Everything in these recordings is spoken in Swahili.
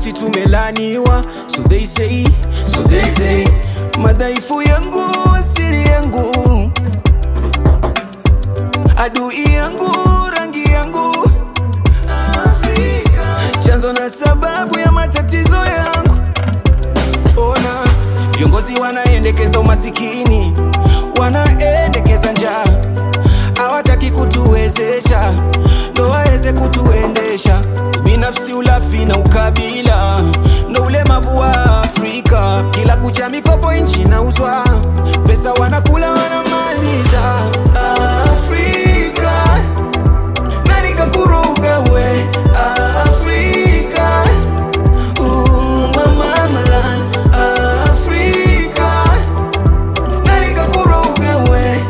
weusi tumelaniwa so they say, so they say madhaifu yangu asili yangu adui yangu rangi yangu Afrika. chanzo na sababu ya matatizo yangu ona viongozi wanaendekeza umasikini wanaendekeza njaa hawataki kutuwezesha ndo waweze kutuendesha binafsi ulafi na ukabila ndo ulemavu wa afrika kila kucha mikopo nchi nauzwa pesa wanakula wanamaliza afrika nani kakuruga we afrika Ooh, mama malan afrika nani kakuruga we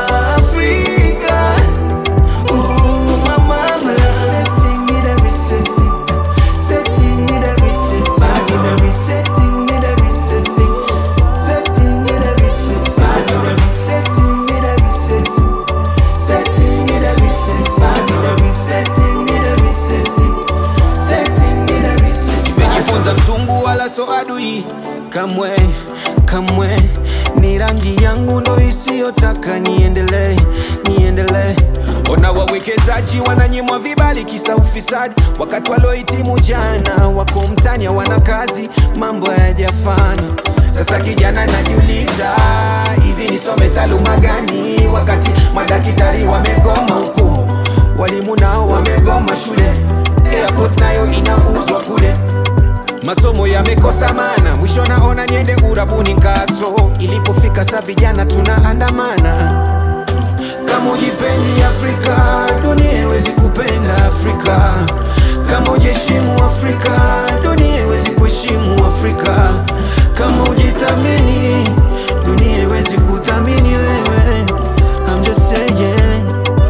afrika Ooh, mama malan setting it every sissy setting it every sissy every setting it every sissy setting it every sissy every setting it every sissy setting it every sissy every setting it every sissy setting it every sissy nimejifunza mzungu wala so adui kamwe kamwe ni rangi yangu ndo isiyotaka niendelee niendelee ona wawekezaji wananyimwa vibali kisa ufisadi wakati waliohitimu jana wako mtani wana kazi mambo hayajafana sasa kijana najiuliza hivi nisome taaluma gani wakati madaktari wamegoma huku walimu nao wamegoma shule airport nayo inauzwa kule masomo yamekosa mana mwisho naona niende urabuni kaso ilipofika sa vijana tunaandamana kama ujipendi afrika dunia iwezi kupenda afrika kama ujiheshimu afrika dunia iwezi kuheshimu afrika kama ujithamini dunia iwezi kuthamini wewe I'm just saying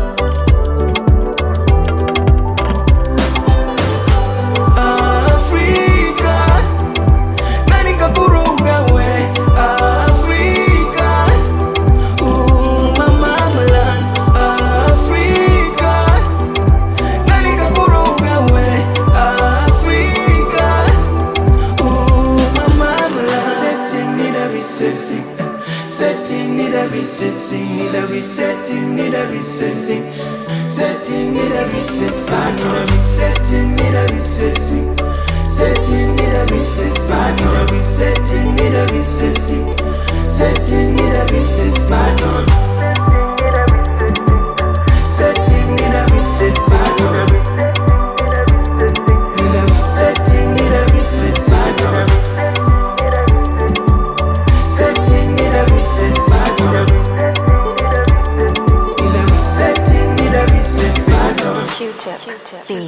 Afrika nani kakuruga we Afrika Ooh, mama malan Afrika nani kakuruga we Afrika Ooh, mama malan setting it every sissy setting it every sissy every setting it every sissy setting it every sissy every setting it every sissy setting it every sissy every setting it every sissy setting it every sissy setting it every sissy setting it every sissy setting it every sissy setting it every sissy Q-tip. Q-tip.